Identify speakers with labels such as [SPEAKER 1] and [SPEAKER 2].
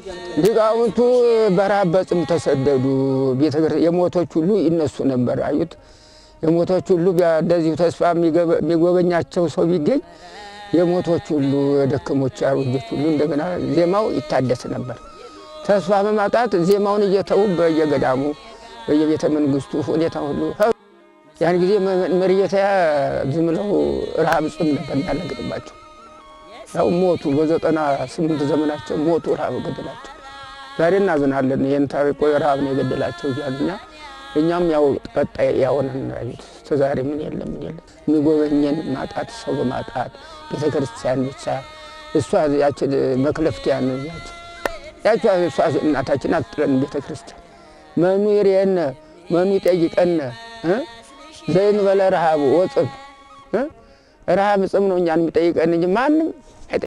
[SPEAKER 1] ሊቃውንቱ በረሃብ በጽም ተሰደዱ። የሞቶች ሁሉ ይነሱ ነበር። አዩት የሞቶች ሁሉ እንደዚሁ ተስፋ የሚጎበኛቸው ሰው ቢገኝ የሞቶች ሁሉ የደከሞች አሮጆች ሁሉ እንደገና ዜማው ይታደስ ነበር። ተስፋ በማጣት ዜማውን እየተዉ በየገዳሙ በየቤተ መንግስቱ ሁኔታ ሁሉ ያን ጊዜ መርየታ ዝም ብለው ረሃብ ጽም ነበር የሚያለግጥባቸው። ያው ሞቱ። በዘጠና ስምንት ዘመናቸው ሞቱ። ረሃብ ገደላቸው። ዛሬ እናዝናለን። ይህን ታሪኮ ረሃብ ነው የገደላቸው እያሉኛ እኛም ያው ቀጣይ ያሆነን ያዩት እስከዛሬ ምን የለም ምን የለም የሚጎበኘን ማጣት ሰው በማጣት ቤተ ክርስቲያን ብቻ እሷ ያችን መክለፍቲያን ያች እሷ እናታችን አትጥለን ቤተ ክርስቲያን መኑ ይርየነ መኑ ይጠይቀነ ዘእንበለ ረሃብ ወጽም ረሃብ ጽም ነው እኛን የሚጠይቀን እንጂ ማንም